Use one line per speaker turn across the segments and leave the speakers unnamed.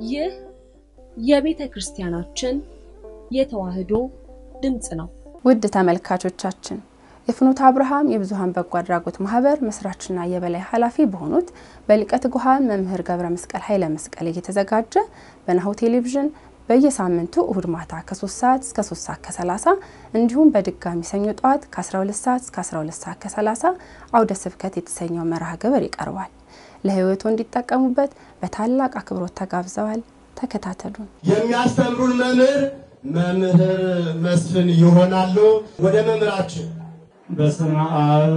ይህ የቤተ ክርስቲያናችን የተዋሕዶ ድምፅ ነው።
ውድ ተመልካቾቻችን የፍኖተ አብርሃም የብዙኃን በጎ አድራጎት ማህበር መስራችና የበላይ ኃላፊ በሆኑት በሊቀ ትጉሃን መምህር ገብረ መስቀል ኃይለ መስቀል እየተዘጋጀ በናሁ ቴሌቪዥን በየሳምንቱ እሁድ ማታ ከ3 ሰዓት እስከ 3 ሰዓት ከ30 እንዲሁም በድጋሚ ሰኞ ጠዋት ከ12 ሰዓት እስከ 12 ሰዓት ከ30 አውደ ስብከት የተሰኘው መርሃ ግብር ይቀርባል። ለህይወቱ እንዲጠቀሙበት በታላቅ አክብሮት ተጋብዘዋል። ተከታተሉን።
የሚያስተምሩን መምህር መምህር መስፍን ይሆናሉ። ወደ መምህራችን
በስመ አብ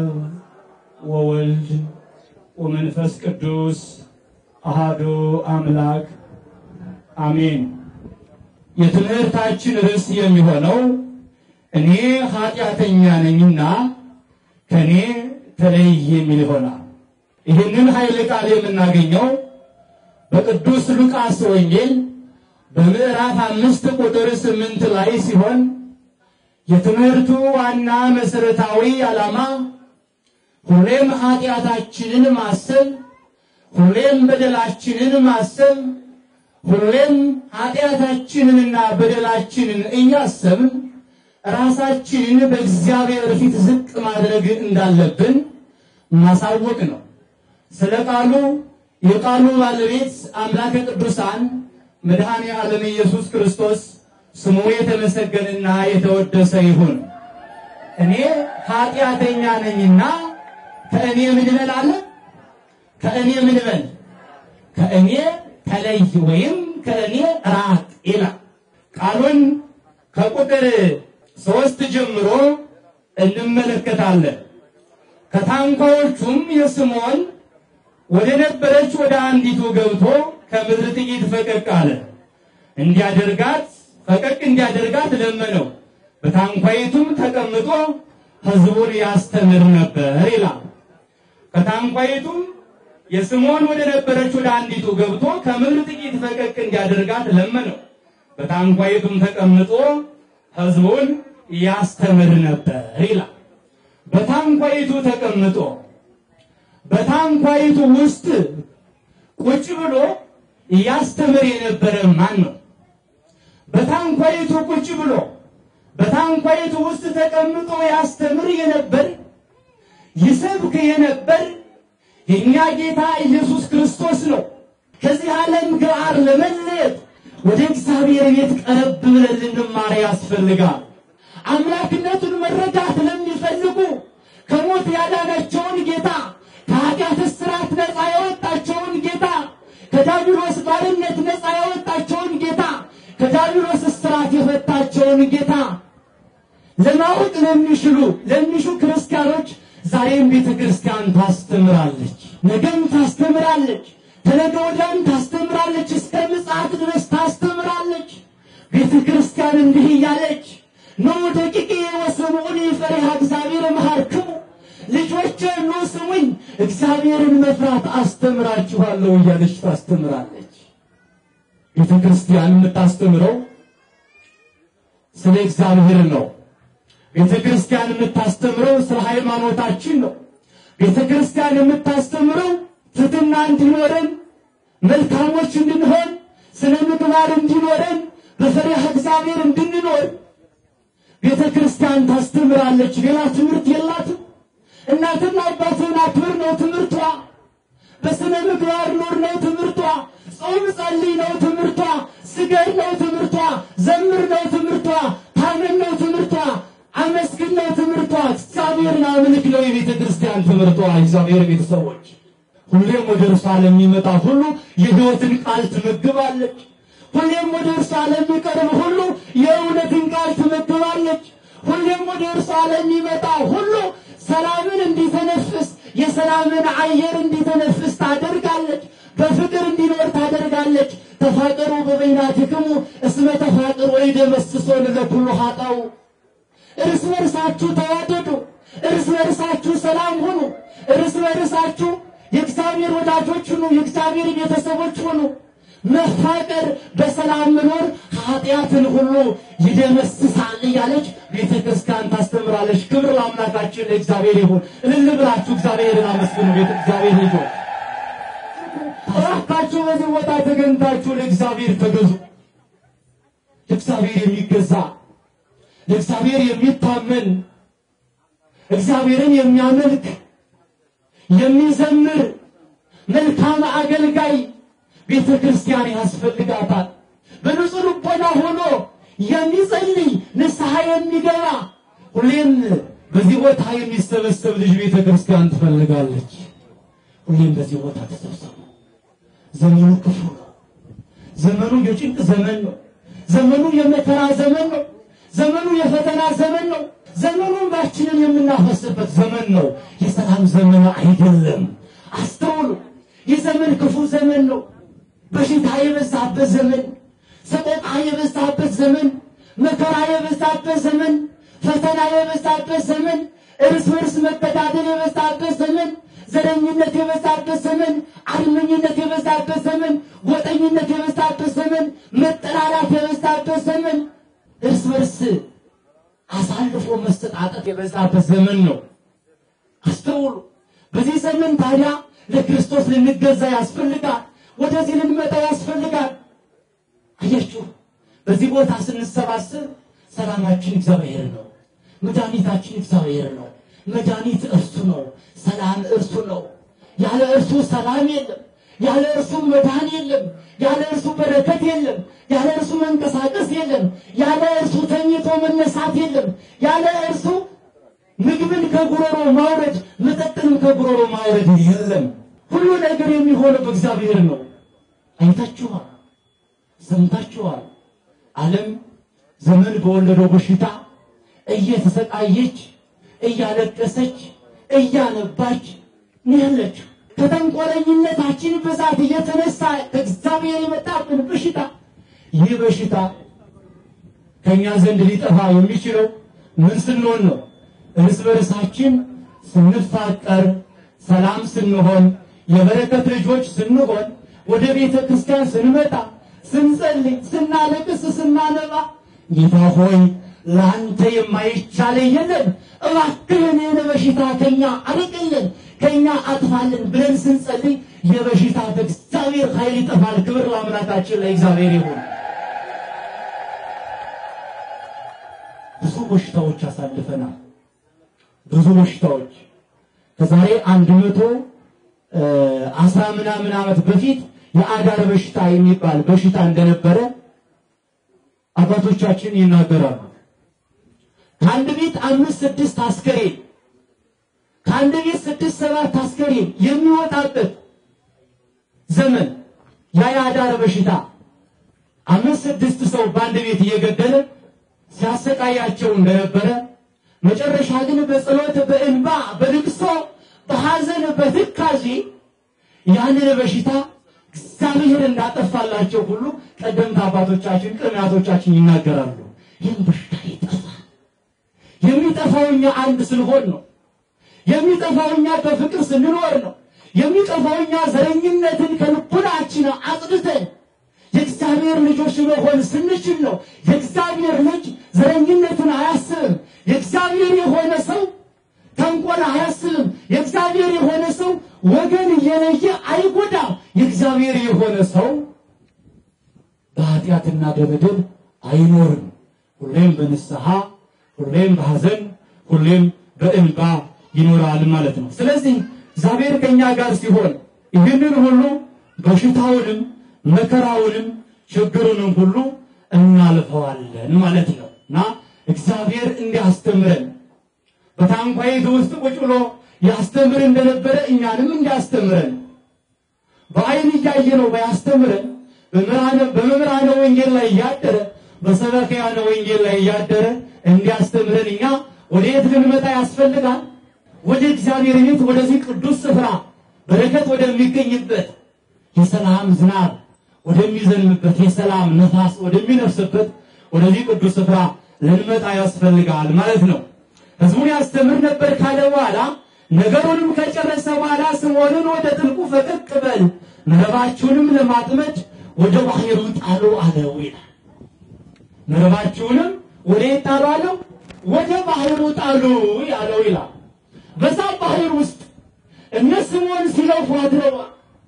ወወልድ ወመንፈስ ቅዱስ አሃዱ አምላክ አሜን። የትምህርታችን ርዕስ የሚሆነው እኔ ኃጢአተኛ ነኝና ከኔ ተለይ የሚል ይሆናል። ይህንን ኃይለ ቃል የምናገኘው በቅዱስ ሉቃስ ወንጌል በምዕራፍ አምስት ቁጥር ስምንት ላይ ሲሆን የትምህርቱ ዋና መሰረታዊ ዓላማ ሁሌም ኃጢአታችንን ማሰብ፣ ሁሌም በደላችንን ማሰብ፣ ሁሌም ኃጢአታችንንና በደላችንን እያሰብን ራሳችንን በእግዚአብሔር ፊት ዝቅ ማድረግ እንዳለብን ማሳወቅ ነው። ስለ ቃሉ የቃሉ ባለቤት አምላከ ቅዱሳን መድኃኔ ዓለም ኢየሱስ ክርስቶስ ስሙ የተመሰገነና የተወደሰ ይሁን። እኔ ኃጢአተኛ ነኝና ከእኔ ምን በል አለ? ከእኔ ምን በል? ከእኔ ተለይ ወይም ከእኔ ራቅ ይላል። ቃሉን ከቁጥር ሶስት ጀምሮ እንመለከታለን። ከታንኳዎቹም የስምዖን ወደ ነበረች ወደ አንዲቱ ገብቶ ከምድር ጥቂት ፈቀቅ አለ። እንዲያደርጋት ፈቀቅ እንዲያደርጋት ለመነው። በታንኳይቱም ተቀምጦ ሕዝቡን ያስተምር ነበር ይላል። ከታንኳይቱም የስምዖን ወደ ነበረች ወደ አንዲቱ ገብቶ ከምድር ጥቂት ፈቀቅ እንዲያደርጋት ለመነው። በታንኳይቱም ተቀምጦ ሕዝቡን ያስተምር ነበር ይላል። በታንኳይቱ ተቀምጦ በታንኳይቱ ውስጥ ቁጭ ብሎ ያስተምር የነበረ ማን ነው? በታንኳይቱ ቁጭ ብሎ በታንኳይቱ ውስጥ ተቀምጦ ያስተምር የነበር ይሰብክ የነበር የእኛ ጌታ ኢየሱስ ክርስቶስ ነው። ከዚህ ዓለም ጋር ለመለየት ወደ እግዚአብሔር ቤት ቀረብ ብለን ልንማር ያስፈልጋል። አምላክነቱን መረዳት ለሚፈልጉ ከሞት ያዳናቸውን ጌታ ከኃጢአት እስራት ነፃ ያወጣቸውን ጌታ ከዳቢሎስ ባርነት ነፃ ያወጣቸውን ጌታ ከዳቢሎስ እስራት የፈታቸውን ጌታ ለማወቅ ለሚሽሉ ለሚሹ ክርስቲያኖች ዛሬም ቤተ ክርስቲያን ታስተምራለች፣ ነገም ታስተምራለች፣ ተነገ ወዲያም ታስተምራለች፣ እስከ ምጽአት ድረስ ታስተምራለች። ቤተ ክርስቲያን እንዲህ እያለች ኑ ደቂቄ ወስምዑኒ ፈሪሃ እግዚአብሔር መሃርክሙ ልጆቼ ኑ ስሙኝ፣ እግዚአብሔርን መፍራት አስተምራችኋለሁ እያለች ታስተምራለች። ቤተ ክርስቲያን የምታስተምረው ስለ እግዚአብሔር ነው። ቤተ ክርስቲያን የምታስተምረው ስለ ሃይማኖታችን ነው። ቤተ ክርስቲያን የምታስተምረው ትሕትና እንዲኖረን፣ መልካሞች እንድንሆን፣ ስነ ምግባር እንዲኖረን፣ በፈሪሃ እግዚአብሔር እንድንኖር ቤተ ክርስቲያን ታስተምራለች። ሌላ ትምህርት የላትም። እናትና አባትን አክብር ነው ትምህርቷ። በስነ ምግባር ኑር ነው ትምህርቷ። ጾም ጸልይ ነው ትምህርቷ። ስገድ ነው ትምህርቷ። ዘምር ነው ትምህርቷ። ታመን ነው ትምህርቷ። አመስግን ነው ትምህርቷ። እግዚአብሔርን አምልክ ነው የቤተ ክርስቲያን ትምህርቷ። እግዚአብሔር ቤተሰቦች ሁሌም ወደ እርሷ ለሚመጣ ሁሉ የሕይወትን ቃል ትመግባለች። ሁሌም ወደ እርሷ ለሚቀርብ ሁሉ የእውነትን ቃል ትመግባለች። ሁሌም ወደ እርሷ ለሚመጣ ሁሉ ሰላምን እንዲተነፍስ የሰላምን አየር እንዲተነፍስ ታደርጋለች። በፍቅር እንዲኖር ታደርጋለች። ተፋቀሩ በበይናቲክሙ እስመ ተፋቅሩ ወይደመስሶን ለኩሉ ኃጣው እርስ በርሳችሁ ተዋደዱ፣ እርስ በርሳችሁ ሰላም ሁኑ፣ እርስ በርሳችሁ የእግዚአብሔር ወዳጆች ሁኑ፣ የእግዚአብሔር ቤተሰቦች ሁኑ። መፋቀር በሰላም መኖር ኃጢአትን ሁሉ ይደመስሳል እያለች ቤተ ክርስቲያን ታስተምራለች። ክብር ለአምላካችን ለእግዚአብሔር ይሁን። እልል ብላችሁ እግዚአብሔርን አመስግኑ። ቤተ እግዚአብሔር ልጆች እባካችሁ ሁላችሁ በዚህ ቦታ ተገኝታችሁ ለእግዚአብሔር ተገዙ። ለእግዚአብሔር የሚገዛ ለእግዚአብሔር የሚታመን እግዚአብሔርን የሚያመልክ የሚዘምር መልካም አገልጋይ ቤተ ክርስቲያን ያስፈልጋታል። በንጹህ ልቦና ሆኖ የሚጸልይ ንስሐ የሚገባ ሁሌም በዚህ ቦታ የሚሰበሰብ ልጅ ቤተ ክርስቲያን ትፈልጋለች። ሁሌም በዚህ ቦታ ተሰብሰቡ። ዘመኑ ክፉ ነው። ዘመኑ የጭንቅ ዘመን ነው። ዘመኑ የመከራ ዘመን ነው። ዘመኑ የፈተና ዘመን ነው። ዘመኑ እንባችንን የምናፈስበት ዘመን ነው። የሰላም ዘመን አይደለም። አስተውሉ። የዘመን ክፉ ዘመን ነው። በሽታ የበዛበት ዘመን፣ ሰቆቃ የበዛበት ዘመን፣ መከራ የበዛበት ዘመን፣ ፈተና የበዛበት ዘመን፣ እርስ በርስ መገዳደል የበዛበት ዘመን፣ ዘረኝነት የበዛበት ዘመን፣ አድመኝነት የበዛበት ዘመን፣ ጎጠኝነት የበዛበት ዘመን፣ መጠላላት የበዛበት ዘመን፣ እርስ በርስ አሳልፎ መሰጣጠት የበዛበት ዘመን ነው። አስተውሉ። በዚህ ዘመን ታዲያ ለክርስቶስ ልንገዛ ያስፈልጋል። ወደዚህ ልንመጣ ያስፈልጋል። አያችሁ፣ በዚህ ቦታ ስንሰባሰብ ሰላማችን እግዚአብሔር ነው። መድኃኒታችን እግዚአብሔር ነው። መድኃኒት እርሱ ነው። ሰላም እርሱ ነው። ያለ እርሱ ሰላም የለም። ያለ እርሱ መዳን የለም። ያለ እርሱ በረከት የለም። ያለ እርሱ መንቀሳቀስ የለም። ያለ እርሱ ተኝቶ መነሳት የለም። ያለ እርሱ ምግብን ከጉሮሮ ማውረድ፣ መጠጥንም ከጉሮሮ ማውረድ የለም። ሁሉ ነገር የሚሆነው በእግዚአብሔር ነው። አይታችኋል፣ ሰምታችኋል። ዓለም ዘመን በወለደው በሽታ እየተሰቃየች እያለቀሰች እያነባች ነው ያለችው። ከተንኮለኝነታችን ብዛት እየተነሳ ከእግዚአብሔር የመጣብን በሽታ ይህ በሽታ ከእኛ ዘንድ ሊጠፋ የሚችለው ምን ስንሆን ነው? እርስ በርሳችን ስንፋቀር፣ ሰላም ስንሆን፣ የበረከት ልጆች ስንሆን፣ ወደ ቤተ ክርስቲያን ስንመጣ፣ ስንጸልይ፣ ስናለቅስ፣ ስናነባ ጌታ ሆይ ለአንተ የማይቻል የለም፣ እባክህን ይህን በሽታ ከኛ አርቅልን፣ ከኛ አጥፋልን ብለን ስንጸልይ የበሽታ በእግዚአብሔር ኃይል ይጠፋል። ክብር ለአምላካችን ለእግዚአብሔር ይሁን። ብዙ በሽታዎች አሳልፈናል። ብዙ በሽታዎች ከዛሬ አንድ መቶ አስራ ምናምን ዓመት በፊት የአዳር በሽታ የሚባል በሽታ እንደነበረ አባቶቻችን ይናገራሉ። ከአንድ ቤት አምስት ስድስት አስከሬን ከአንድ ቤት ስድስት ሰባት አስከሬን የሚወጣበት ዘመን ያ የአዳር በሽታ አምስት ስድስት ሰው በአንድ ቤት እየገደለ ሲያሰቃያቸው እንደነበረ መጨረሻ ግን በጸሎት በእንባ በልቅሶ በሐዘን በትካዜ ያንን በሽታ እግዚአብሔር እንዳጠፋላቸው ሁሉ ቀደምት አባቶቻችን ቅድሚያቶቻችን ይናገራሉ። ይህም በሽታ ይጠፋል። የሚጠፋው እኛ አንድ ስንሆን ነው። የሚጠፋው እኛ በፍቅር ስንኖር ነው። የሚጠፋው እኛ ዘረኝነትን ከልቡናችን አጽድተን የእግዚአብሔር ልጆች መሆን ስንችል ነው። የእግዚአብሔር ልጅ ዘረኝነትን አያስብም። የእግዚአብሔር የሆነ ሰው ተንኮል አያስብም። የእግዚአብሔር የሆነ ሰው ወገን እየለየ አይጎዳም። የእግዚአብሔር የሆነ ሰው በኃጢአትና በበደል አይኖርም። ሁሌም በንስሐ ሁሌም በሐዘን ሁሌም በእንባ ይኖራል ማለት ነው። ስለዚህ እግዚአብሔር ከኛ ጋር ሲሆን ይህንን ሁሉ በሽታውንም መከራውንም ችግሩንም ሁሉ እናልፈዋለን ማለት ነው እና እግዚአብሔር እንዲያስተምረን በታንኳይቱ ውስጥ ቁጭ ብሎ ያስተምር እንደነበረ እኛንም እንዲያስተምረን በአይን እያየ ነው ባያስተምረን በመምህራነ ወንጌል ላይ እያደረ በሰበክያነ ወንጌል ላይ እያደረ እንዲያስተምረን እኛ ወደ የት ልንመጣ ያስፈልጋል? ወደ እግዚአብሔር ቤት ወደዚህ ቅዱስ ስፍራ በረከት ወደሚገኝበት የሰላም ዝናብ ወደሚዘንብበት የሰላም ነፋስ ወደሚነፍስበት ወደዚህ ቅዱስ ስፍራ ልንመጣ ያስፈልጋል ማለት ነው። ሕዝቡን ያስተምር ነበር ካለ በኋላ ነገሩንም ከጨረሰ በኋላ ስምዖንን ወደ ጥልቁ ፈቀቅ በል መረባችሁንም ለማጥመድ ወደ ባህሩ ጣሉ አለው ይላል። መረባችሁንም ወደ የት ጣሉ አለው? ወደ ባህሩ ጣሉ ያለው ይላል። በዛ ባህር ውስጥ እነ ስምዖን ሲለፉ አድረዋል።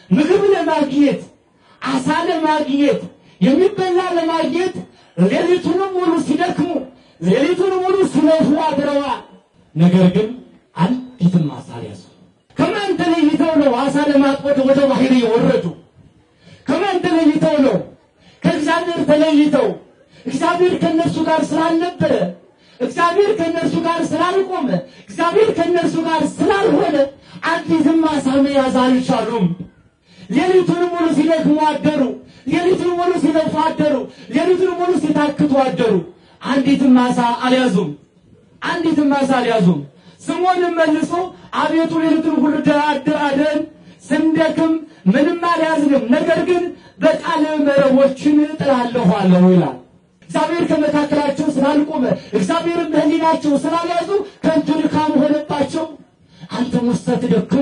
ምግብ ለማግኘት አሳ ለማግኘት የሚበላ ለማግኘት ሌሊቱንም ሙሉ ሲደክሙ ሌሊቱንም ሙሉ ሲለፉ አድረዋል። ነገር ግን አንዲትም አሳ አልያዙ። ከማን ተለይተው ነው አሳ ለማጥመድ ወደ ባህር የወረዱ? ከማን ተለይተው ነው? ከእግዚአብሔር ተለይተው እግዚአብሔር ከእነርሱ ጋር ስላልነበረ እግዚአብሔር ከእነርሱ ጋር ስላልቆመ እግዚአብሔር ከእነርሱ ጋር ስላልሆነ አንዲትም አሳ መያዝ አልቻሉም። ሌሊቱን ሙሉ ሲደክሙ አደሩ። ሌሊቱን ሙሉ ሲለፉ አደሩ። ሌሊቱን ሙሉ ሲታክቱ አደሩ። አንዲትም አሳ አልያዙም። አንዲትም አሳ አልያዙም። ስምዖንም መልሶ አቤቱ ሌሊቱን ሁሉ አድረን ስንደክም ምንም አልያዝንም፣ ነገር ግን በቃል መረቦችን እጥላለሁ አለው ይላል። እግዚአብሔር ከመካከላቸው ስላልቆመ እግዚአብሔርን በሕሊናቸው ስላልያዙ ከንቱ ድካም ሆነባቸው። አንተም ውስተ ትደክሙ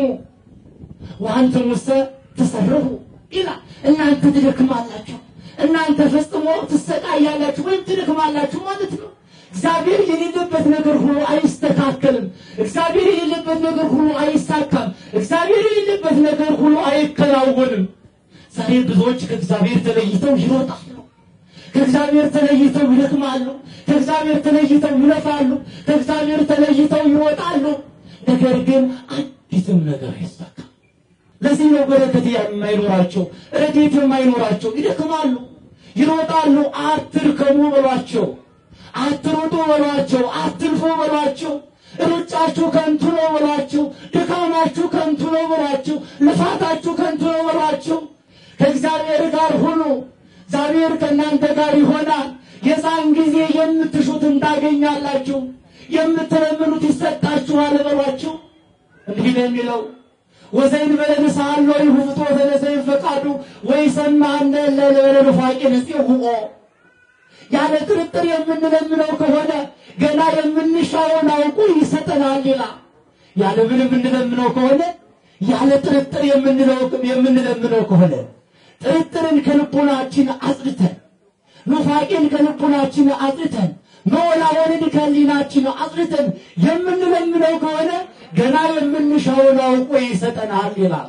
ወአንተም ውስተ ትሰርሁ ይላል። እናንተ ትደክማላችሁ፣ እናንተ ፈጽሞ ትሰቃያላችሁ ወይም ትደክማላችሁ ማለት ነው። እግዚአብሔር የሌለበት ነገር ሁሉ አይስተካከልም። እግዚአብሔር የሌለበት ነገር ሁሉ አይሳካም። እግዚአብሔር የሌለበት ነገር ሁሉ አይከናወንም። ዛሬ ብዙዎች ከእግዚአብሔር ተለይተው ይሮጣሉ። ከእግዚአብሔር ተለይተው ይደክማሉ። ከእግዚአብሔር ተለይተው ይለፋሉ። ከእግዚአብሔር ተለይተው ይወጣሉ። ነገር ግን አንዲትም ነገር አይሳካም። ለዚህ ነው በረከት የማይኖራቸው ረድኤት የማይኖራቸው። ይደክማሉ፣ ይሮጣሉ። አትድከሙ በሏቸው፣ አትሮጡ በሏቸው፣ አትልፉ በሏቸው። ሩጫችሁ ከንቱ ነው በሏቸው፣ ድካማችሁ ከንቱ ነው በሏቸው፣ ልፋታችሁ ከንቱ ነው በሏቸው። ከእግዚአብሔር ጋር ሁኑ። እግዚአብሔር ከእናንተ ጋር ይሆናል። የዛን ጊዜ የምትሹትን ታገኛላችሁ፣ የምትለምኑት ይሰጣችኋል በሏቸው። እንዲህ ነው የሚለው ወዘይን በለንሳ አሎ ይሁፍቶ ተነሰይ ፈቃዱ ወይ ሰማነ ለለበለ ፋቂ ንጽሁኦ ያለ ጥርጥር የምንለምነው ከሆነ ገና የምንሻውን አውቁ ይሰጠናል ይላል። ያለ ምንም የምንለምነው ከሆነ ያለ ጥርጥር የምንለው የምንለምነው ከሆነ ጥርጥርን ከልቦናችን አጽድተን ኑፋቄን ከልቦናችን አጽድተን መወላወልን ከህሊናችን አጽድተን የምንለምነው ከሆነ ገና የምንሻውን አውቆ ይሰጠናል ይላል።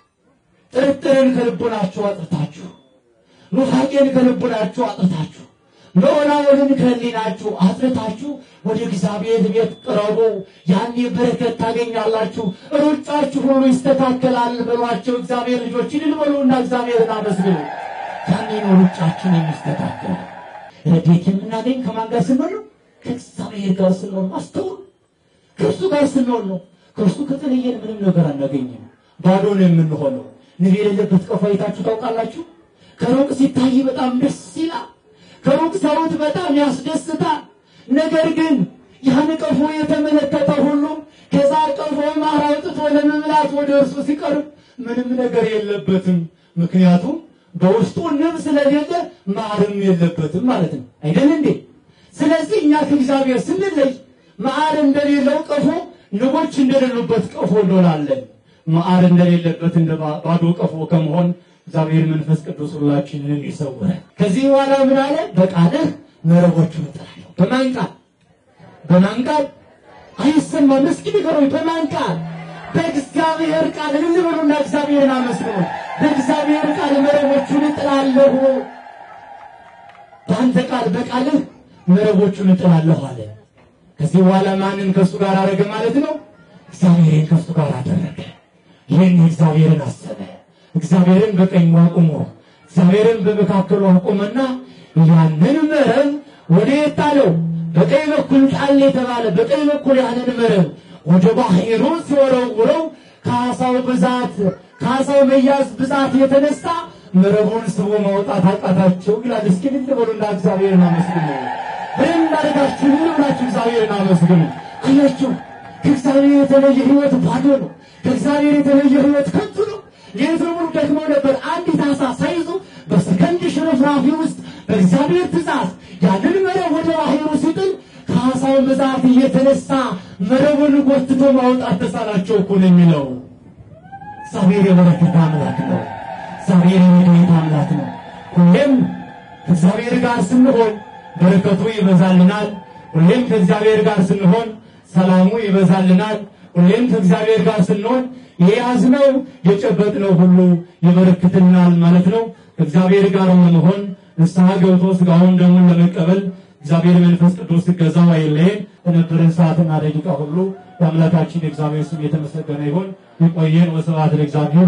ጥርጥርን ከልቦናችሁ አጽድታችሁ ኑፋቄን ከልቦናችሁ አጽድታችሁ መወላወልን ከህሊናችሁ አጽድታችሁ ወደ እግዚአብሔር ቤት ቅረቡ። ያኔ በረከት ታገኛላችሁ፣ ሩጫችሁ ሁሉ ይስተካከላል በሏቸው። እግዚአብሔር ልጆች ይድል በሉና እግዚአብሔርን አመስግኑ። ያኔ ነው ሩጫችን የሚስተካከል። ረድኤት የምናገኝ ከማን ጋር ስንሆን ነው? ከእግዚአብሔር ጋር ስንሆን አስተውሉ። ከእርሱ ጋር ስንሆን ነው። ከእርሱ ከተለየን ምንም ነገር አናገኝም። ባዶ ነው የምንሆነው። ንብ የሌለበት ቀፎ አይታችሁ ታውቃላችሁ? ከሩቅ ሲታይ በጣም ደስ ይላል። ከሩቅ ሰውት በጣም ያስደስታል። ነገር ግን ያን ቀፎ የተመለከተ ሁሉ ከዛ ቀፎ ማር አውጥቶ ለመብላት ወደ እርሱ ሲቀርብ ምንም ነገር የለበትም። ምክንያቱም በውስጡ ንብ ስለሌለ ማርም የለበትም ማለት ነው። አይደል እንዴ? ስለዚህ እኛ ከእግዚአብሔር ስንለይ ማር እንደሌለው ቀፎ ንቦች እንደሌሉበት ቀፎ እንሆናለን። ማር እንደሌለበት እንደ ባዶ ቀፎ ከመሆን እግዚአብሔር መንፈስ ቅዱስ ሁላችንን ይሰውረን። ከዚህ በኋላ ምን አለ? በቃልህ መረቦቹን እጥላለሁ። በማን ቃል? በማን ቃል? አይሰማም። እስኪ ንገሩኝ፣ በማን ቃል? በእግዚአብሔር ቃል። እልል በሉና እግዚአብሔርን አመስግኑ። በእግዚአብሔር ቃል መረቦቹን እጥላለሁ። በአንተ ቃል በቃልህ መረቦቹን እጥላለሁ አለ። ከዚህ በኋላ ማንን ከእሱ ጋር አደረገ ማለት ነው? እግዚአብሔርን ከእሱ ጋር አደረገ። ይህን እግዚአብሔርን አሰበ። እግዚአብሔርን በቀኙ አቁሞ እግዚአብሔርን በመካከሉ አቁመና ያንን መረብ ወደ ጣለው። በቀኝ በኩል ጣል የተባለ በቀኝ በኩል ያንን መረብ ወደ ባህሩ ሲወረውረው ከአሳው ብዛት ከአሳው መያዝ ብዛት የተነሳ መረቡን ስቦ ማውጣት አቃታቸው ይላል። እስኪ ልል በሉና እግዚአብሔርን አመስግኑ። በደንብ አድርጋችሁ ልል ብላችሁ እግዚአብሔርን አመስግኑ። አያችሁ ከእግዚአብሔር የተለየ ሕይወት ባዶ ነው። ከእግዚአብሔር የተለየ ሕይወት ከንቱ ነው። ሌሊቱን ሙሉ ደክመው ነበር። አንዲት ዓሣ ሳይዙ በሰከንድ ሽርፍራፊ ውስጥ በእግዚአብሔር ትእዛዝ ያንን መረብ ወደ ባህሩ ሲጥል ከዓሣው ብዛት እየተነሳ መረቡን ጎትቶ ማውጣት ተሳናቸው እኮ ነው የሚለው። እግዚአብሔር የበረከት አምላክ ነው። እግዚአብሔር የረድኤት አምላክ ነው። ሁሌም ከእግዚአብሔር ጋር ስንሆን በረከቱ ይበዛልናል። ሁሌም ከእግዚአብሔር ጋር ስንሆን ሰላሙ ይበዛልናል። ሁሌም ከእግዚአብሔር ጋር ስንሆን የያዝነው የጨበጥነው ሁሉ ይበረክትልናል ማለት ነው። ከእግዚአብሔር ጋር ለመሆን ንስሐ ገብቶ ስጋውን ደሙን ለመቀበል እግዚአብሔር መንፈስ ቅዱስ ገዛው አይለየን። በነበረን ሰዓትና ደቂቃ ሁሉ የአምላካችን የእግዚአብሔር ስም የተመሰገነ ይሁን። ይቆየን። ወስብሐት ለእግዚአብሔር።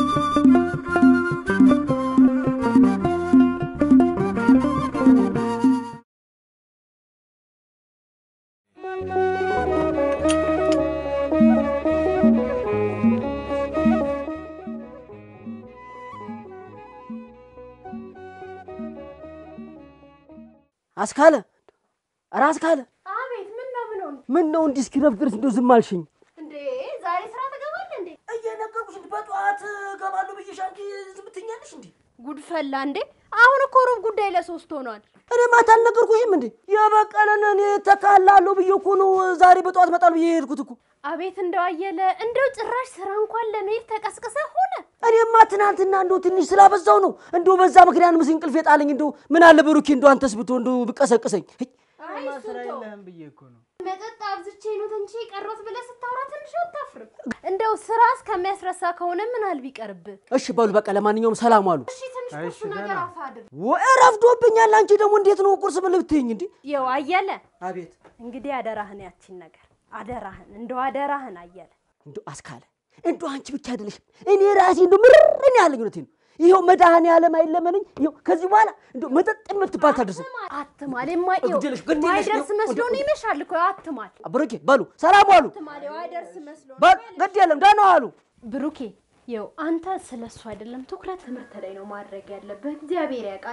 አስካለ ኧረ አስካለ
አቤት ምን ነው ምን ሆነ
ምን ነው እንዲህ እስኪረፍድ ድረስ እንደው ዝም አልሽኝ?
እንዴ? ዛሬ ስራ ትገባለህ እንዴ?
እየነገርኩሽ በጠዋት እገባለሁ ብዬሽ አንቺ ዝም ትይኛለሽ እንዴ?
ጉድ ፈላ እንዴ? አሁን እኮ ሩብ ጉዳይ ለሶስት ሆኗል።
እኔ ማታ አልነገርኩሽም እንዴ? የበቀለን እኔ ተካላለሁ ብዬ እኮ ነው ዛሬ በጠዋት እመጣለሁ ብዬ የሄድኩት እኮ።
አቤት እንደው አየለ እንደው ጭራሽ ስራ እንኳን ለመሄድ ተቀስቅሰ ሆነ።
እኔማ ትናንትና እንደው ትንሽ ስላበዛው ነው እንደው በዛ ምክንያት ምስ እንቅልፍ የጣለኝ እንደው ምን አለ ብሩኬ እንደው አንተስ ብትሆን እንደው ብቀሰቅሰኝ።
አይ እሱን ተው። መጠጥ አብዝቼ ነው እንጂ ቀረሁት ብለህ ስታወራ ትንሽ አታፍርም? እንደው ስራ እስከሚያስረሳ ከሆነ ምን አል ቢቀርብህ?
እሺ በሉ በቃ ለማንኛውም ሰላም አሉ።
እሺ ትንሽ ቁርሱ ነገር አፋድር።
ወይ ረፍዶብኛል። አንቺ ደግሞ እንዴት ነው ቁርስ ምን ልብትይኝ እንዴ?
ይኸው አየለ
አቤት
እንግዲህ አደራህን ያቺን ነገር አደራህን እንደው አደራህን አየለ
እንደው አስካለ እንደው አንቺ ብቻ አይደለሽም እኔ ራሴ እንደው ምርን ያለኝ እውነቴን ነው። ይኸው መድኃኔዓለም አይለመነኝ። ይኸው ከዚህ በኋላ እንደው መጠጥ የምትባል ታደርስም።
አትማል የማይው
ግድ የለሽ፣ ግድ የለሽ፣
ማይደርስ
ይኸው፣
መስሎ ነው
ወደ-
ይመሻል እኮ አትማል
ብሩኬ በሉ ሰላም ዋሉ።
አትማል ያው አይደርስ መስሎ ነው
በል ግድ የለም ደህና ዋሉ።
ብሩኬ ይኸው አንተ ስለ እሱ አይደለም ትኩረት ትምህርት ላይ ነው ማድረግ ያለብህ እግዚአብሔር ያውቃል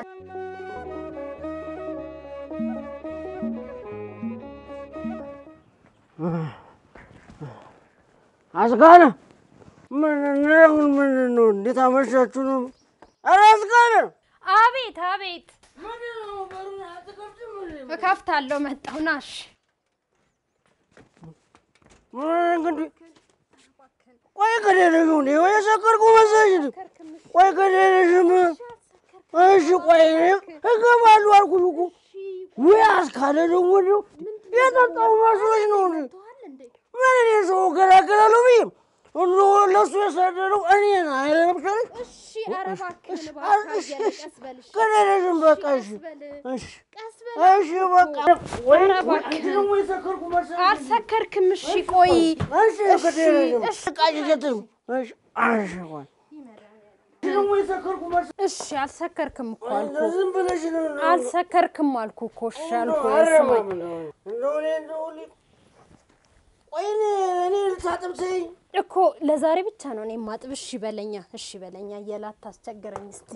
አስካለ ምንድን ምንድን ነው? እንዴት አመሻችሁ ነው? ኧረ አስካለ
አቤት አቤት እከፍታለሁ መጣሁ ናሽ
ምን እንግዲህ ቆይ ከሌለሽ እንዴ ወይ የሰከርኩ መሰለሽ እንዴ? ቆይ ከሌለሽም እሺ ቆይ እገባለሁ አልኩሽ እኮ ወይ አስካለ ደግሞ እንደው የጠጣሁ መስሎሽ ነው እንዴ? ምን እኔ ሰው እገላገላለሁ ብዬ ሁሉ ለእሱ የሰደደው እኔን አይለምሰልሽ?
እሺ ኧረ እባክህን
እሺ፣
እባክህ
እሺ፣
አየለ
እሺ።
ቀስ በል እሺ
ከሌለሽም በቃ እሺ
ቀስ በል
እሺ
ቀስ በል
እሺ በቃ ወይ
ኧረ
ወይ
እባክህ።
አንቺ ደግሞ የሰከርኩ መሰለሽ?
አልሰከርክም እሺ ቆይ
እሺ ከሌለሽም
እሺ።
ቃጭሸትም እሺ እሺ ቆይ አንቺ ደግሞ የሰከርኩ መሰለሽ?
እሺ አልሰከርክም እኮ አልኩ
ዝም ብለሽ ነው
አልሰከርክም አልኩ እኮ እሺ አልኩ
ኧረ
ስማኝ
እንደው እኔ እንደው ሊ- ቆይ እኔ እኔ ልታጥብ ተይኝ
እኮ ለዛሬ ብቻ ነው እኔ ማጥብ። እሺ በለኛ፣ እሺ በለኛ እያለ አታስቸግረኝ እስቲ።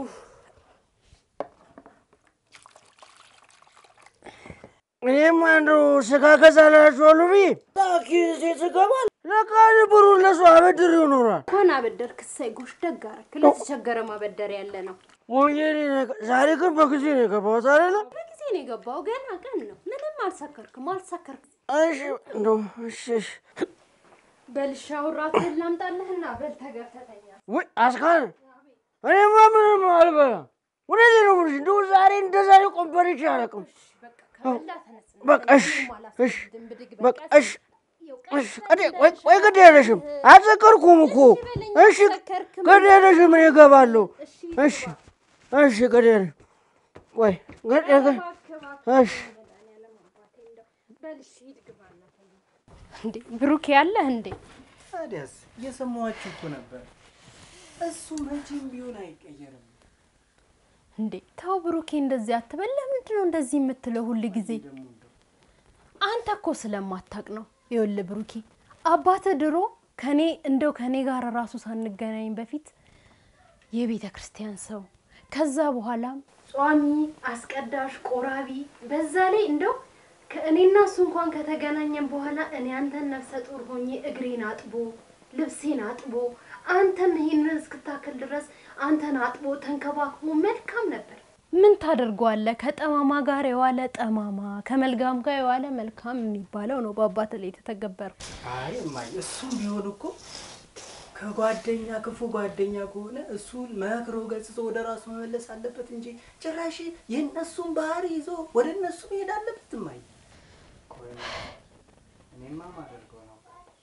እኔማ እንደው ስጋ ገዛላችኋለሁ ብዬ ታኪን ሴት ስገባል ለካ ብሩን ለሱ አበድሬው ኖሯል።
እንኳን አበደርክ እሰይ፣ ጎሽ ደግ አደረክ። ለተቸገረ ማበደር ያለ ነው።
ወንጌል ዛሬ ግን በጊዜ ነው የገባሁት አይደለ?
በጊዜ ነው የገባው፣ ገና ቀን ነው። ምንም አልሰከርክም፣ አልሰከርክም።
እሺ እንደው እሺ እሺ
በልሻ ውራትህን ላምጣልህና በል ተገፈተኛ።
ውይ አስካለ እኔማ ምንም አልበላም። እውነቴን ነው የምልሽ እንደው ዛሬ እንደ ዛሬ ቆንበሬች አላውቅም።
በቃ ከበላ ተነስ።
በቃ እሺ
ምንም
እሺ
አላስገድም፣ ብድግ በል፣
በቃ
ቀስ
እሺ
ይኸው
እሺ
ቀስ
ቀዴ
በል
ቆይ
እሺ።
ቆይ ግድ የለሽም አልሰከርኩም እኮ
በለኝ፣
እሺ
አልሰከርክም።
ግድ የለሽም እኔ እገባለሁ
እሺ
እሺ እሺ ግድ የለሽም ቆይ ግድ የለሽም እሺ
በል እሺ፣ ሂድ ግባና ተኛ። እንዴ ብሩክ ያለህ እንዴ?
ታዲያስ እየሰማኋችሁ እኮ ነበር። እሱ መቼም ቢሆን አይቀየርም።
እንዴ ተው ብሩኬ፣ እንደዚህ አትበል። ለምንድን ነው እንደዚህ የምትለው ሁል ጊዜ? አንተ እኮ ስለማታቅ ነው። ይኸውልህ ብሩኬ፣ አባትህ ድሮ ከኔ እንደው ከኔ ጋር ራሱ ሳንገናኝ በፊት የቤተ ክርስቲያን ሰው፣ ከዛ በኋላም ጿሚ፣ አስቀዳሽ፣ ቆራቢ፣ በዛ ላይ እንደው ከእኔና እሱ እንኳን ከተገናኘን በኋላ እኔ አንተን ነፍሰ ጡር ሆኜ እግሬን አጥቦ ልብሴን አጥቦ አንተም ይሄንን እስክታክል ድረስ አንተን አጥቦ ተንከባክቦ መልካም ነበር። ምን ታደርገዋለህ? ከጠማማ ጋር የዋለ ጠማማ፣ ከመልካም ጋር የዋለ መልካም የሚባለው ነው በአባት ላይ የተተገበረው።
አይ እማዬ፣ እሱም ቢሆን እኮ ከጓደኛ ክፉ ጓደኛ ከሆነ እሱን መክሮ ገጽጾ ወደ ራሱ መመለስ አለበት እንጂ ጭራሽ የእነሱን ባህሪ ይዞ ወደ እነሱ መሄድ አለበት። እማዬ፣ ቆይ እኔማ ማደርገው ነው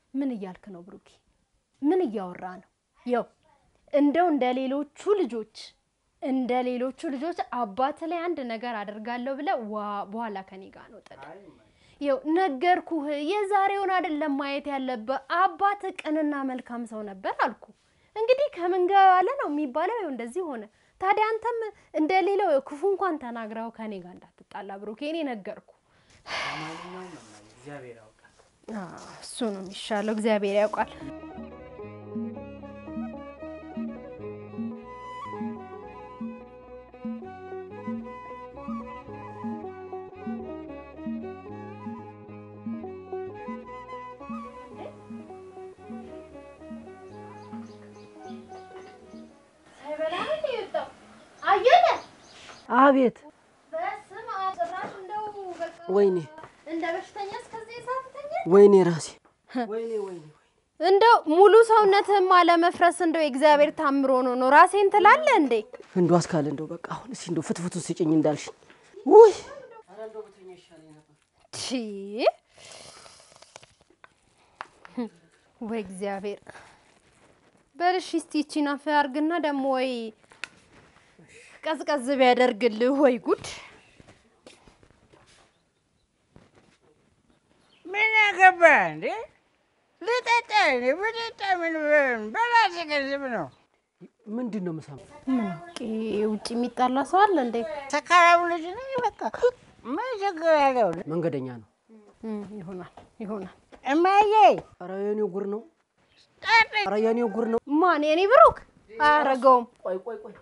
ምን እያልክ ነው ብሩኬ? ምን እያወራ ነው? ያው እንደው እንደ ሌሎቹ ልጆች እንደ ሌሎቹ ልጆች አባት ላይ አንድ ነገር አደርጋለሁ ብለህ ዋ በኋላ ከኔ ጋር ነው ጥል። ይኸው ነገርኩህ፣ የዛሬውን አይደለም ማየት ያለብህ። አባት ቅንና መልካም ሰው ነበር አልኩ። እንግዲህ ከምን ጋር ያለ ነው የሚባለው። ይኸው እንደዚህ ሆነ። ታዲያ አንተም እንደ ሌላው ክፉ እንኳን ተናግረው ከኔ ጋር እንዳትጣላ ብሩኬ፣ እኔ ነገርኩ።
ማንኛውም ነው እግዚአብሔር ያውቃል።
አዎ፣ እሱ ነው የሚሻለው። እግዚአብሔር ያውቃል። አየለ
አቤት
በስመ አብ ጭራሽ እንደው በቃ
ወይኔ
እንደ በሽተኛ እስከዚህ ሰዓት ተኛ።
ወይኔ ራሴ ወይኔ ወይኔ
እንደው ሙሉ ሰውነትህም አለመፍረስ እንደው የእግዚአብሔር ታምሮ ነው ነው ራሴን ትላለህ እንዴ?
እንደው አስካለ እንደው በቃ አሁን እስኪ እንደው ፍትፍቱን ስጭኝ እንዳልሽኝ ውይ
ቺ ወይ እግዚአብሔር በልሽ እስቲ ይቺን አፍ አድርግና ደግሞ ወይ ቀዝቀዝ ቢያደርግልህ ወይ ጉድ
ምን አገባህ እንዴ? ልጠጣ እንዴ? ብጠጣ ምን ምን በራሴ ገንዘብ ነው።
ምንድን ነው የምሰማው?
ምን አውቄ ውጭ የሚጣላ ሰው አለ እንዴ?
ሰካራም ልጅ ነኝ። በቃ ምን ችግር አለው?
መንገደኛ ነው።
እም፣ ይሆናል ይሆናል።
እማዬ
ኧረ የኔ ጉር ነው።
ጠጥ
ኧረ የኔ ጉር ነው።
ማን የኔ ብሩክ አያረገውም።
ቆይ ቆይ ቆይ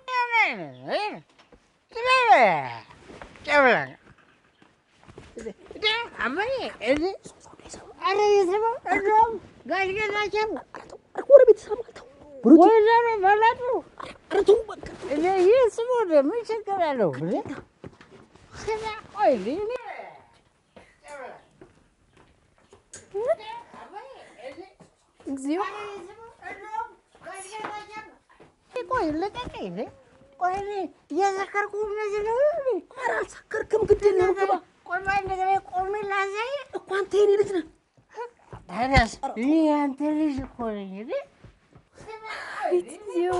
ጨብላ አማዬ እዚ አረ የሰማ እንደውም ጋሽ ገዛቸው
ጎረቤት ይሰማል። ተው ብሩኬ፣
ወይዘሮ በላጡ
ኧረ ተው በቃ
እኔ ይህ ስሙ ምን ችግር አለው? ስማ ቆይ እኔ
እግዚኦ
ቆይ ልቀቀኝ እንዴ! ቆይ እኔ እየሰከርኩ እነዚህ ነው እንዴ?
ኧረ አልሰከርክም። ግድ የለህም ግባ
ቆይ በአንድ እግሬ ቆሜ ላሳይ።
እኮ አንተ የኔ ልጅ ነህ።
ታዲያስ እኔ ያንተ ልጅ እኮ ነኝ እንዴ!
እግዚኦ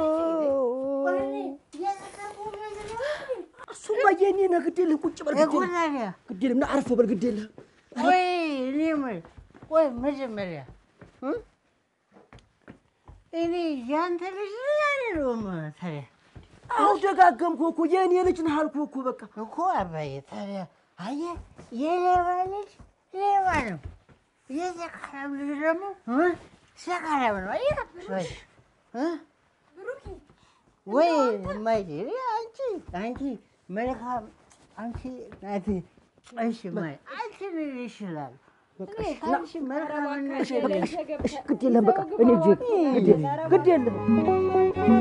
እሱማ የኔ ነህ። ግድ የለህም። ቁጭ በል ግድ የለህም።
ታዲያ
ግድ የለህም። ና አርፍ በል ግድ የለህም።
ቆይ እኔ የምልህ ቆይ መጀመሪያ እ? እኔ ያንተ ልጅ ነኝ አይደለሁም? ታዲያ
አሁ ደጋገምኩህ እኮ የኔ ልጅ ነህ አልኩህ እኮ በቃ
እኮ አባዬ ታዲያ አየህ፣ የሌባ ልጅ ሌባ ነው፣ የሰካራም ልጅ ደግሞ እ? ሰካራም ነው። አየህ ወይ እ? ወይ እማዬ እኔ አንቺ አንቺ መልካም አንቺ ናት። እሺ እማዬ አንቺ ምን ይችላል? እኔ ከአንቺ መልካምነት
እሺ ግድ የለህም በቃ እኔ ልጅ ግድ የለህም ግድ የለህም።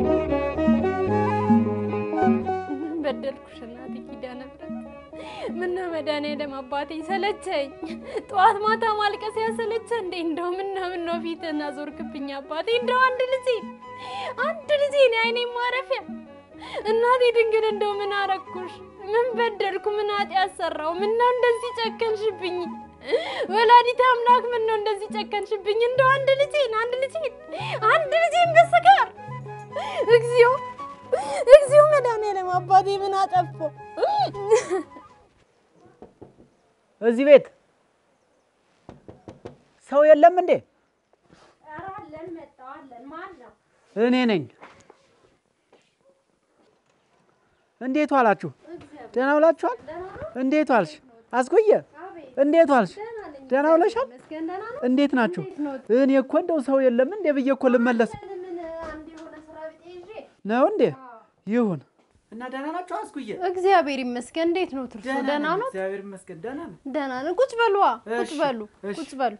ምን በደልኩሽ እናቴ ኪዳነ ምሕረት? ምነው መድኃኒዓለም አባቴ ሰለቸኝ። ጠዋት ማታ ማልቀስ ያሰለቸ እንዴ? እንደው ምነው ምነው ፊትህን አዞርክብኝ አባቴ። እንደው አንድ ልጄ አንድ ልጄ ነው አይኔ ማረፊያ እናቴ ድንግል እንደው ምን አረኩሽ? ምን በደልኩ? ምን ኃጢአት ሰራው? ምነው እንደዚህ ጨከንሽብኝ? ወላዲተ አምላክ ምነው እንደዚህ ጨከንሽብኝ? እንደው አንድ ልጄን አንድ ልጄን አንድ ልጄን በስጋር እግዚኦ እግዚኦ መድኃኒዓለም አባቴ ምን አጠፋሁ?
እዚህ ቤት ሰው የለም እንዴ? እኔ ነኝ። እንዴት ዋላችሁ? ደህና ውላችኋል? እንዴት ዋልሽ? አስጎየ እንዴት ዋልሽ? ደህና ውለሻል? እንዴት ናችሁ? እኔ እኮ እንደው ሰው የለም እንዴ ብዬ እኮ ልመለስ ነው እንዴ? ይሁን
እና ደህና ናቸው አስኩዬ?
እግዚአብሔር ይመስገን። እንዴት ነው ትርሱ? ደህና ነው?
እግዚአብሔር ይመስገን ደህና ነው።
ደህና ነው። ቁጭ በሉ፣ ቁጭ
እሺ፣
በሉ፣
እሺ።
ቁጭ በሉ።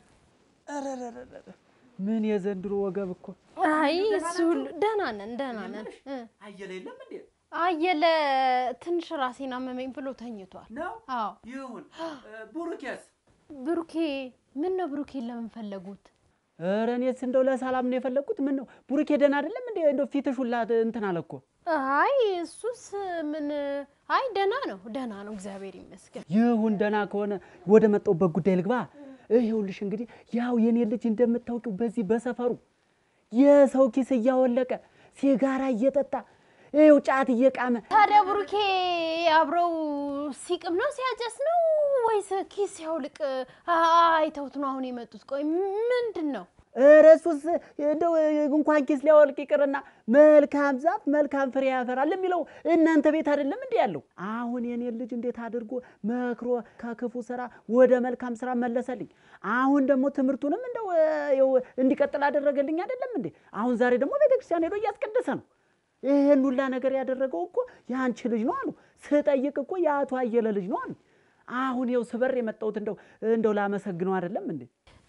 ምን የዘንድሮ ወገብ እኮ
አይ እሱ ሁሉ ደህና ነን፣ ደህና ነን። እ
አየለ የለም እንዴ?
አየለ ትንሽ ራሴን አመመኝ ብሎ ተኝቷል።
ነው
አዎ
ይሁን። ቡሩኬስ
ብሩኬ ምን ነው ብሩኬን ለምን ፈለጉት?
ኧረ እኔስ እንደው ለሰላም ነው የፈለግኩት። ምን ነው ቡሩኬ ደህና አይደለም እንዴ? እንደው ፊትሽ ሁላ እንትን አለ እኮ።
አይ እሱስ ምን አይ ደህና ነው፣ ደህና ነው፣ እግዚአብሔር ይመስገን።
ይሁን ደህና ከሆነ ወደ መጣሁበት ጉዳይ ልግባ። ይኸውልሽ እንግዲህ ያው የኔ ልጅ እንደምታውቂው በዚህ በሰፈሩ የሰው ኪስ እያወለቀ ሲጋራ እየጠጣ ይኸው ጫት እየቃመ
ታዲያ ብሩኬ አብረው ሲቅም ነው ሲያጨስ ነው ወይስ ኪስ ሲያውልቅ አይተውት ነው አሁን የመጡት? ቆይ ምንድን ነው?
ኧረ እሱስ እንደው እንኳን ኪስ ሊያወልቅ ይቅርና መልካም ዛፍ መልካም ፍሬ ያፈራል የሚለው እናንተ ቤት አይደለም እንዴ ያለው? አሁን የኔን ልጅ እንዴት አድርጎ መክሮ ከክፉ ስራ ወደ መልካም ስራ መለሰልኝ። አሁን ደግሞ ትምህርቱንም እንደው ይኸው እንዲቀጥል አደረገልኝ አይደለም እንዴ? አሁን ዛሬ ደግሞ ቤተክርስቲያን ሄዶ እያስቀደሰ ነው። ይህን ሁላ ነገር ያደረገው እኮ የአንቺ ልጅ ነው አሉ። ስጠይቅ እኮ የአቶ አየለ ልጅ ነው አሉ። አሁን ይኸው ስበር የመጣሁት እንደው እንደው ላመሰግነው አይደለም እንዴ?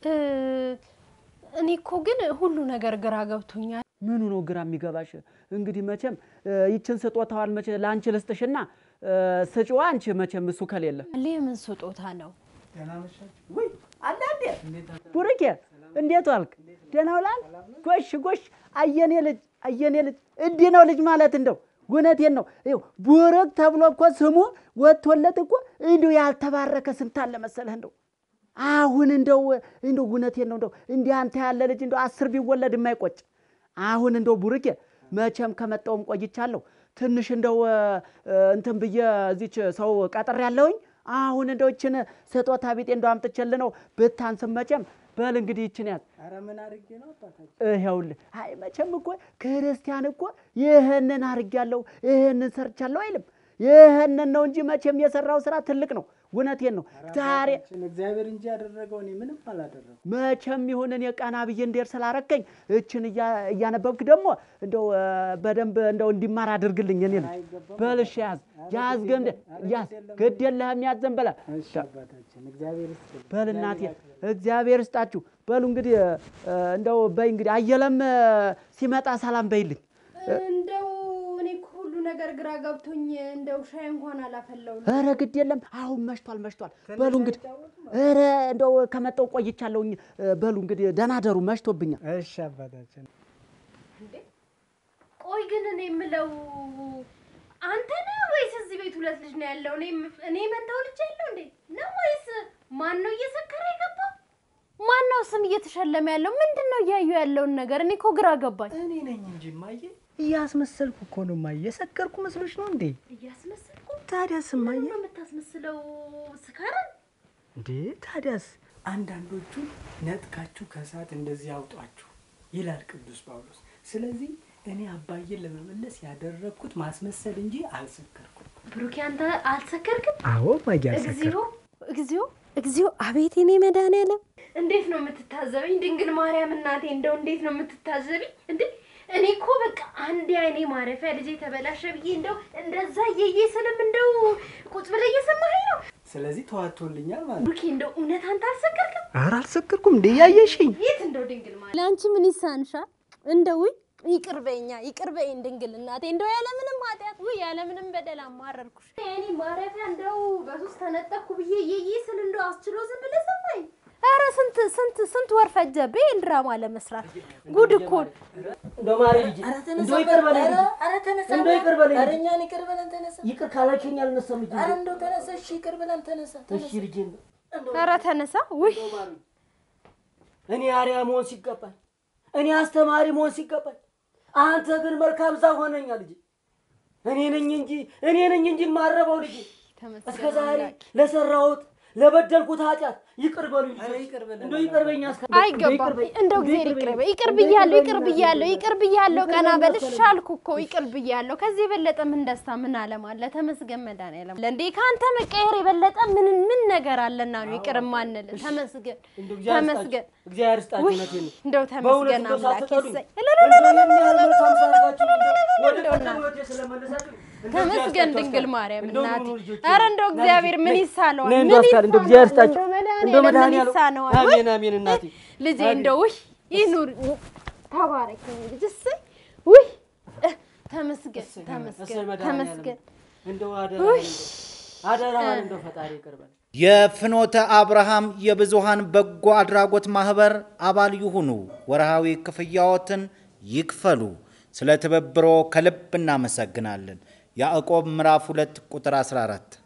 እኔ እኮ ግን ሁሉ ነገር ግራ ገብቶኛል።
ምኑ ነው ግራ የሚገባሽ? እንግዲህ መቼም ይችን ስጦታዋን መቼ ለአንቺ ልስጥሽና ስጪዋ አንቺ መቼም እሱ ከሌለ
የምን ስጦታ ነው?
ወይ አለ እንዴ ቡርኬ፣ እንዴት ዋልክ? ደህና ውላል? ጎሽ ጎሽ፣ አየኔ ልጅ አየኔ ልጅ እንዲህ ነው ልጅ ማለት እንደው ጉነቴን ነው። ይኸው ቡርክ ተብሎ እኮ ስሙ ወጥቶለት እኮ እንዲሁ ያልተባረከ ስንት አለ መሰለህ እንደው አሁን እንደው እንደው ጉነቴን ነው እንደው እንዲህ አንተ ያለ ልጅ እንደው አስር ቢወለድ የማይቆጭ አሁን እንደው ቡርኬ መቼም ከመጣውም ቆይቻለሁ። ትንሽ እንደው እንትን ብዬ እዚች ሰው ቀጥር ያለውኝ አሁን እንደው ይችን ስጦታ ቢጤ እንደው አምጥቼልህ ነው ብታንስም መቼም በል እንግዲህ ይችን ያዝ።
ኧረ ምን አድርጌ ነው አባታችን?
ይኸውልህ አይ መቼም እኮ ክርስቲያን እኮ ይህንን አድርጌያለሁ ይህንን ሰርቻለሁ አይልም። ይህንን ነው እንጂ መቼም የሰራው ስራ ትልቅ ነው። እውነቴን ነው። ዛሬ
አባታችን እግዚአብሔር እንጂ ያደረገው እኔ ምንም አላደረገው።
መቼም ይሁን እኔ ቀና ብዬ እንዴር ስላረከኝ እችን እያ- እያነበብክ ደግሞ እንደው እ፣ በደንብ እንደው እንዲማር አድርግልኝ። እኔ ልጅ በልሽ ያዝ ያዝ ገምደ ያዝ ግድ የለህም ያዘን በላ
እሺ አባታችን እግዚአብሔር ይስጥልኝ።
በል እናቴ እግዚአብሔር ይስጣችሁ። በሉ እንግዲህ እ፣ እንደው በይ እንግዲህ አየለም እ፣ ሲመጣ ሰላም በይልኝ።
እንደው እኔ እኮ ሁሉ ነገር ግራ ገብቶኝ እንደው ሻይ እንኳን አላፈላው
ኧረ ግድ የለም አሁን መሽቷል መሽቷል። በሉ እንግዲህ ኧረ እንደው ከመጣሁ ቆይቻለሁኝ። እ፣ በሉ እንግዲህ ደህና ደሩ መሽቶብኛል።
እሺ አባታችን
ቆይ ግን እኔ የምለው አንተ ነህ ወይስ እዚህ ቤት ሁለት ልጅ ነው ያለው? እኔ እኔ መንታው ልጅ ያለው እንዴ ነው ወይስ ማን ነው እየሰከረ የገባው? ማን ነው ስም እየተሸለመ ያለው? ምንድን ነው እያዩ ያለውን ነገር? እኔ እኮ ግራ ገባኝ።
እኔ ነኝ እንጂ ማየ እያስመሰልኩ እኮ ነው ማየ። የሰከርኩ መስሎች ነው እንዴ?
እያስመሰልኩ
ታዲያስ ማየ
ምንድን ነው የምታስመስለው? ስካራን
እንዴ ታዲያስ አንዳንዶቹ ነጥቃችሁ ከእሳት እንደዚህ አውጧችሁ ይላል ቅዱስ ጳውሎስ። ስለዚህ እኔ አባዬን ለመመለስ ያደረግኩት ማስመሰል እንጂ አልሰከርኩም።
ብሩኬ፣ አንተ አልሰከርክም?
አዎ ማየ
እግዚኦ እግዚኦ እግዚኦ! አቤት የኔ መድኃኒዓለም! እንዴት ነው የምትታዘበኝ? ድንግል ማርያም እናቴ፣ እንደው እንዴት ነው የምትታዘበኝ? እንዴ እኔ እኮ በቃ አንድ አይኔ ማረፊያ ልጄ ተበላሸ ብዬ እንደው እንደዛ እየዬ ስልም እንደው ቁጭ ብለህ እየሰማኸኝ ነው።
ስለዚህ ተዋቶልኛል ማለት ነው።
ብሩኬ፣ እንደው እውነት አንተ አልሰከርክም?
ኧረ አልሰከርኩም እንዴ ያየሽኝ
የት እንደው ድንግል ማርያም፣ ለአንቺ ምን ይሳንሻል? እንደው ይቅር በይኛ ይቅር በይኝ ድንግል እናቴ፣ እንደው ያለምንም ኃጢአት ውይ ያለምንም በደል አማረርኩሽ። እኔ ማረፊያ እንደው በሶስት ተነጠቅኩ ብዬ እየዬ ስል እንደው አስችሎ ዝም ብለህ ሰማኝ። ኧረ ስንት ስንት ስንት ወር ፈጀብህ ይሄን ድራማ ለመስራት? ጉድ እኮ
እንደው ማሪ ልጅ እንደው ይቅር በለኝ ልጅ።
ኧረ ተነሳ
እንደው ይቅር በለኝ
ኧረ
ልጅ።
እኛን ይቅር በለን ተነሳ
ይቅር ካላችሁኝ አልነሳም ልጅ።
ኧረ እንደው ተነሳ እሺ ይቅር በለን ተነሳ
እሺ
ተነሳ
ልጄ
ኧረ ተነሳ። ውይ
እኔ አርያ መሆን ሲገባኝ፣ እኔ አስተማሪ መሆን ሲገባኝ፣ አንተ ግን መልካም ዛፍ ሆነኛ ልጅ። እኔ ነኝ እንጂ እኔ ነኝ እንጂ የማረበው ልጅ። እስከ ዛሬ ለሰራሁት ለበደልኩት ኃጢአት ይቅር በሉኝ። እንደው ይቅር በኛ እስከ
አይገባም። እንደው እግዚአብሔር ይቅር በይ። ይቅር ብያለሁ፣ ይቅር ብያለሁ፣ ይቅር ብያለሁ። ቀና በል እሺ አልኩ እኮ ይቅር ብያለሁ። ከዚህ የበለጠ ምን ደስታ ምን አለም አለ? ተመስገን መድኃኒዓለም። እንዴ ከአንተ መቀየር የበለጠ ምን ምን ነገር አለና ነው ይቅር ማንል? ተመስገን
እንደው እግዚአብሔር
ተመስገን።
ይስጣችሁ፣ እግዚአብሔር ይስጣችሁ።
ውይ
እውነቴን ነው።
እንደው
በእውነት
ተመስገን
እንደው
አምላክ
ሳትጠሉኝ፣
ይሰይ።
እንደው ይህን ያህል መልካም ሳደርጋችሁ እንደው ወደ
እንደው
ቀደም ሕይወቴ ስለመለሳችሁ እንደው
ተመስገን
እግዚአብሔር
ድንግል
ይስጣችሁ።
ማርያም
እንደው
እናቴ።
ኑ ልጆቼ፣
ኧረ እንደው
ና
እግዚአብሔር
ልጆቼ፣
ምን
ነይ፣
ይሳነዋል?
ነይ
ምን
እንደው አስካል፣ እንደው እግዚአብሔር ይስጣችሁ።
እንደው
እንደው
መድኃኒዓለም ምን
መድኃኒዓለም
ይሳነዋል?
አሜን አሜን እናቴ
ልጄ
አሜን።
እንደው ውይ ይኑር ተባረክ ልጅ እሰይ ውይ ተመስገን
እሰይ
ተመስገን
መድኃኒዓለም።
ተመስገን
እንደው አደራ
ውይ
አደራህን እንደው ፈጣሪ ይቅር በል።
የፍኖተ አብርሃም የብዙሃን በጎ አድራጎት ማህበር አባል ይሁኑ። ወርሃዊ ክፍያዎትን ይክፈሉ። ስለ ትብብሮ ከልብ እናመሰግናለን። ያዕቆብ ምዕራፍ 2 ቁጥር 14